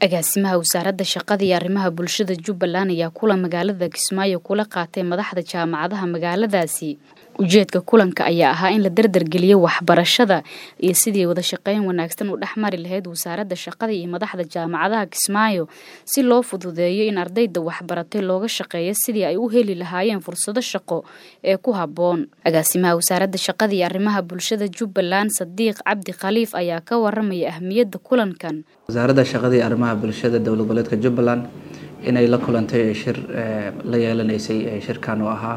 agaasimaha wasaaradda shaqada iyo arrimaha bulshada jubbaland ayaa kulan magaalada kismaayo kula qaatay madaxda jaamacadaha magaaladaasi ujeedka kulanka ayaa ahaa in la dardargeliyo waxbarashada iyo sidii wada shaqeyn wanaagsan u dhexmari lahayd wasaaradda shaqada iyo madaxda jaamacadaha kismaayo si loo fududeeyo in ardayda waxbaratay looga shaqeeyo sidii ay u heli lahaayeen fursado shaqo ee ku habboon agaasimaha wasaaradda shaqada iyo arrimaha bulshada jubbaland sadiiq cabdi khaliif ayaa ka waramaya ahmiyadda kulankan wasaaradda shaqada iyo arrimaha bulshada dowlad goboleedka jubbaland inay la kulantay shir la yeelanaysay shirkan oo ahaa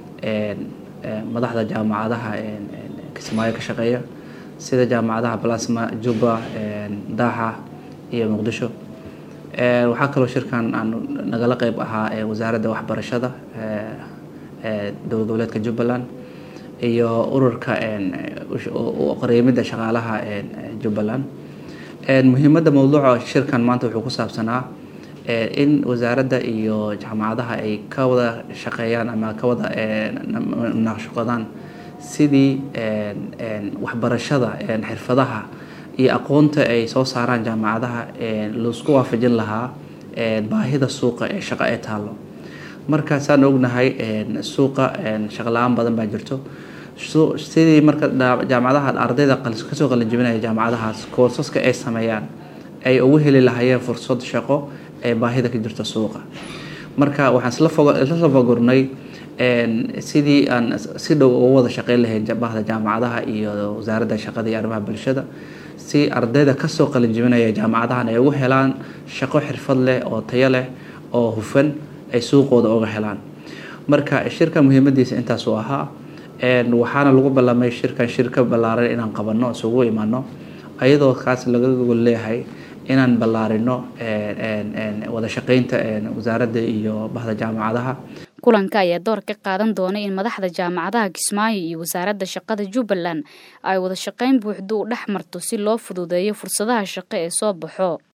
madaxda jaamacadaha kismaayo ka shaqeeya sida jaamacadaha balasma jubba daaxa iyo muqdisho waxaa kaloo shirkan aan nagala qeyb ahaa wasaaradda waxbarashada dowlad goboleedka jubbaland iyo ururka qareemidda shaqaalaha jubbaland muhiimadda mowduuca shirkan maanta wuxuu ku saabsanaa in wasaaradda iyo jaamacadaha ay ka wada shaqeeyaan ama ka wada naaqshaqadaan sidii waxbarashada xirfadaha iyo aqoonta ay soo saaraan jaamacadaha laisku waafajin lahaa baahida suuqa ee shaqo ee taallo markaasaan ognahay suuqa shaqo la-aan badan baa jirto sidii marka jaamacadaha ardayda kasoo qalinjibinaya jaamacadahaas koorsaska ay sameeyaan ay ugu heli lahaayeen fursad shaqo ee baahida ka jirta suuqa marka waxaan isla fagurnay sidii aan si dhow uga wada shaqeyn lahayn bahda jaamacadaha iyo wasaaradda shaqada iyo arrimaha bulshada si ardayda kasoo qalinjibinaya jaamacadahan ay ugu helaan shaqo xirfad leh oo tayo leh oo hufan ay suuqooda uga helaan marka shirka muhiimadiisa intaas uu ahaa waxaana lagu ballamay shirkan shirka ballaaran inaan qabanno isugu imaano ayadoo kaas laga gogol leeyahay inaan ballaarino wada shaqeynta wasaaradda iyo bahda jaamacadaha kulanka ayaa door ka qaadan doona in madaxda jaamacadaha kismaayo iyo wasaaradda shaqada jubbaland ay wada shaqeyn buuxda u dhex marto si loo fududeeyo fursadaha shaqo ee soo baxo